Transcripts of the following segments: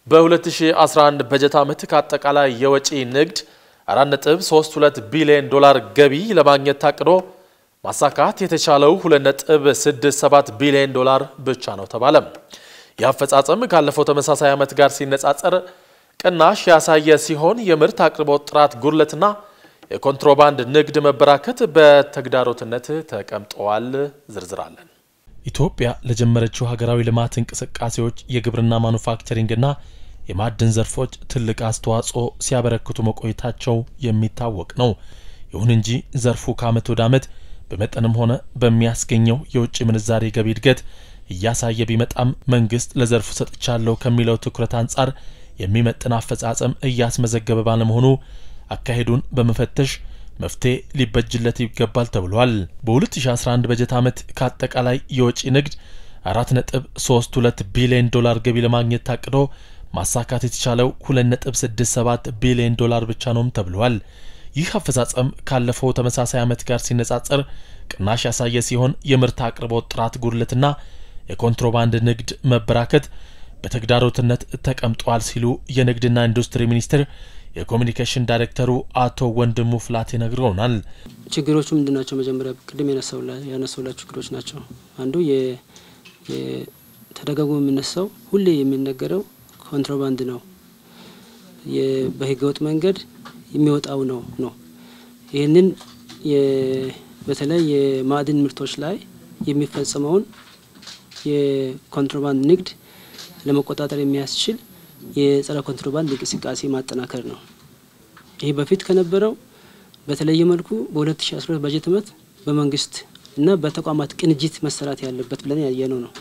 በ2011 በጀት ዓመት ከአጠቃላይ የወጪ ንግድ 4.32 ቢሊዮን ዶላር ገቢ ለማግኘት ታቅዶ ማሳካት የተቻለው 2.67 ቢሊዮን ዶላር ብቻ ነው ተባለ። ይህ አፈጻጸም ካለፈው ተመሳሳይ ዓመት ጋር ሲነጻጸር ቅናሽ ያሳየ ሲሆን የምርት አቅርቦት ጥራት ጉድለትና የኮንትሮባንድ ንግድ መበራከት በተግዳሮትነት ተቀምጠዋል። ዝርዝራለን። ኢትዮጵያ ለጀመረችው ሀገራዊ ልማት እንቅስቃሴዎች የግብርና ማኑፋክቸሪንግና የማዕድን ዘርፎች ትልቅ አስተዋጽኦ ሲያበረክቱ መቆየታቸው የሚታወቅ ነው። ይሁን እንጂ ዘርፉ ከዓመት ወደ ዓመት በመጠንም ሆነ በሚያስገኘው የውጭ ምንዛሬ ገቢ እድገት እያሳየ ቢመጣም መንግስት ለዘርፉ ሰጥቻለሁ ከሚለው ትኩረት አንጻር የሚመጥን አፈጻጸም እያስመዘገበ ባለመሆኑ አካሄዱን በመፈተሽ መፍትሄ ሊበጅለት ይገባል ተብሏል። በ2011 በጀት ዓመት ከአጠቃላይ የወጪ ንግድ 4.32 ቢሊዮን ዶላር ገቢ ለማግኘት ታቅዶ ማሳካት የተቻለው 2.67 ቢሊዮን ዶላር ብቻ ነውም ተብሏል። ይህ አፈጻጸም ካለፈው ተመሳሳይ ዓመት ጋር ሲነጻጸር ቅናሽ ያሳየ ሲሆን የምርት አቅርቦት ጥራት ጉድለትና የኮንትሮባንድ ንግድ መበራከት በተግዳሮትነት ተቀምጧል ሲሉ የንግድና ኢንዱስትሪ ሚኒስቴር የኮሚኒኬሽን ዳይሬክተሩ አቶ ወንድሙ ፍላቴ ነግረውናል። ችግሮቹ ምንድን ናቸው? መጀመሪያ ቅድም ያነሳውላቸው ችግሮች ናቸው። አንዱ ተደጋግሞ የሚነሳው ሁሌ የሚነገረው ኮንትሮባንድ ነው፣ በህገወጥ መንገድ የሚወጣው ነው ነው ይህንን በተለይ የማዕድን ምርቶች ላይ የሚፈጸመውን የኮንትሮባንድ ንግድ ለመቆጣጠር የሚያስችል የጸረ ኮንትሮባንድ እንቅስቃሴ ማጠናከር ነው። ይህ በፊት ከነበረው በተለየ መልኩ በ2012 በጀት ዓመት በመንግስት እና በተቋማት ቅንጅት መሰራት ያለበት ብለን ያየነው ነው።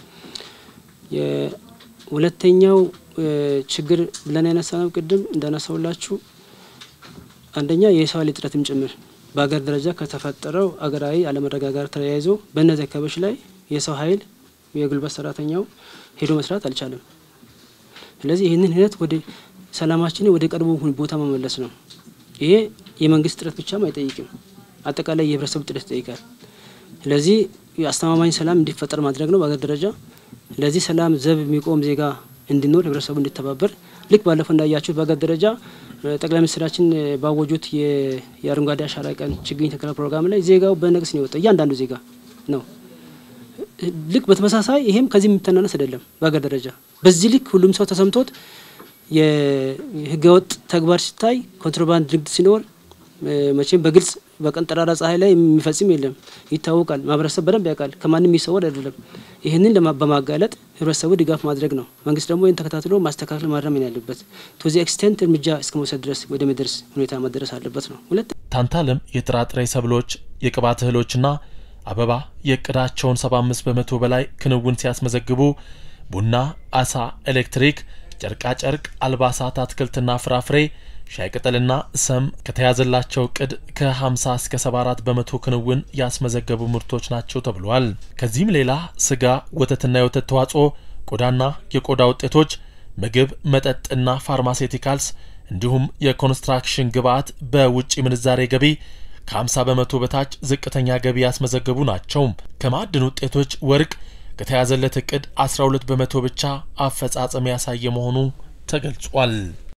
የሁለተኛው ችግር ብለን ያነሳነው ቅድም እንዳነሳውላችሁ አንደኛ የሰው ኃይል እጥረትም ጭምር በሀገር ደረጃ ከተፈጠረው አገራዊ አለመረጋጋት ተያይዞ በእነዚህ አካባቢዎች ላይ የሰው ኃይል የጉልበት ሰራተኛው ሄዶ መስራት አልቻለም። ስለዚህ ይህንን ሂደት ወደ ሰላማችንን ወደ ቀድሞ ቦታ መመለስ ነው። ይሄ የመንግስት ጥረት ብቻም አይጠይቅም፣ አጠቃላይ የህብረተሰቡ ጥረት ይጠይቃል። ስለዚህ አስተማማኝ ሰላም እንዲፈጠር ማድረግ ነው በሀገር ደረጃ። ለዚህ ሰላም ዘብ የሚቆም ዜጋ እንዲኖር ህብረተሰቡ እንዲተባበር ልክ ባለፈው እንዳያችሁት በሀገር ደረጃ ጠቅላይ ሚኒስትራችን ባወጁት የአረንጓዴ አሻራ ቀን ችግኝ ተከላ ፕሮግራም ላይ ዜጋው በነቅስ ነው የወጣው። እያንዳንዱ ዜጋ ነው። ልክ በተመሳሳይ ይሄም ከዚህ የሚተናነስ አይደለም። በሀገር ደረጃ በዚህ ልክ ሁሉም ሰው ተሰምቶት የህገወጥ ተግባር ሲታይ ኮንትሮባንድ ንግድ ሲኖር መቼም በግልጽ በቀን ጠራራ ፀሐይ ላይ የሚፈጽም የለም፣ ይታወቃል። ማህበረሰብ በደንብ ያውቃል። ከማንም የሚሰወር አይደለም። ይህንን በማጋለጥ ህብረተሰቡ ድጋፍ ማድረግ ነው። መንግስት ደግሞ ይህን ተከታትሎ ማስተካከል ማረም ያለበት ቶዚ ኤክስቴንት እርምጃ እስከ መውሰድ ድረስ ወደሚደርስ ሁኔታ መደረስ አለበት ነው። ሁለት ታንታለም የጥራጥሬ ሰብሎች፣ የቅባት እህሎችና አበባ የእቅዳቸውን 75 በመቶ በላይ ክንውን ሲያስመዘግቡ ቡና፣ አሳ፣ ኤሌክትሪክ፣ ጨርቃጨርቅ፣ አልባሳት፣ አትክልትና ፍራፍሬ ሻይ ቅጠልና ሰም ከተያዘላቸው እቅድ ከ50 እስከ 74 በመቶ ክንውን ያስመዘገቡ ምርቶች ናቸው ተብሏል። ከዚህም ሌላ ስጋ፣ ወተትና የወተት ተዋጽኦ፣ ቆዳና የቆዳ ውጤቶች፣ ምግብ፣ መጠጥና ፋርማሴቲካልስ እንዲሁም የኮንስትራክሽን ግብዓት በውጭ ምንዛሬ ገቢ ከ50 በመቶ በታች ዝቅተኛ ገቢ ያስመዘገቡ ናቸው። ከማዕድን ውጤቶች ወርቅ ከተያዘለት እቅድ 12 በመቶ ብቻ አፈጻጸም ያሳየ መሆኑ ተገልጿል።